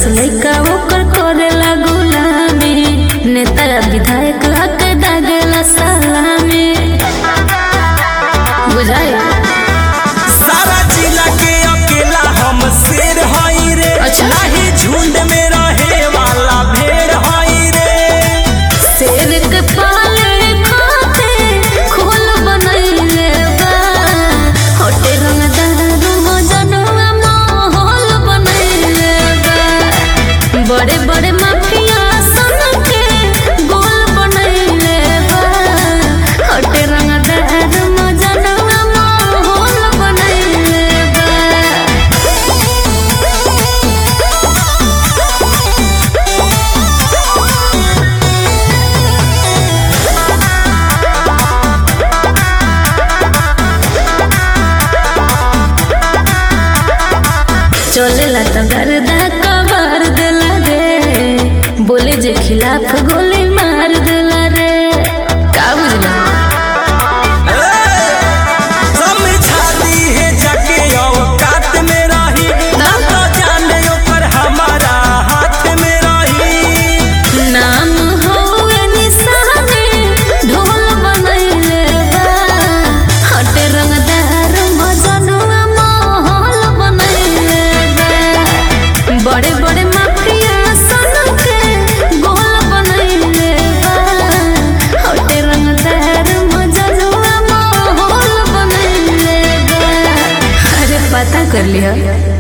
लइका ओकर करेला गुलामी नेता विधायक हक दागला सलामी बुझाई सारा जिला के अकेला हम शेर हई रे अच्छा। नाही झुंड में रहे वाला भेड़ हई रे शेर के पाले खाते खोल बनैले बा होटे रंगदार मजनुआ माहौल बनैले बा बड़े बड़े माफिया सन के गोल बनैले बा होटे रंगदार मजनुआ माहौल बनैले बा चलेला त गर्दा कबार देला रे बोले जे खिलाफ गोली मार देला रे का बुझला समझा दी है जाके औकात में रही ना तो जाने ओकर हमारा हाथ में रही नाम होए निशाने ढोल बनैले बा हटे रंगदार मजनुआ माहौल बनैले बा बड़े बड़े माफिया सन के गोल बनैले बा हटे रंगदार मजनुआ माहौल बनैले बा अरे पता कर लिया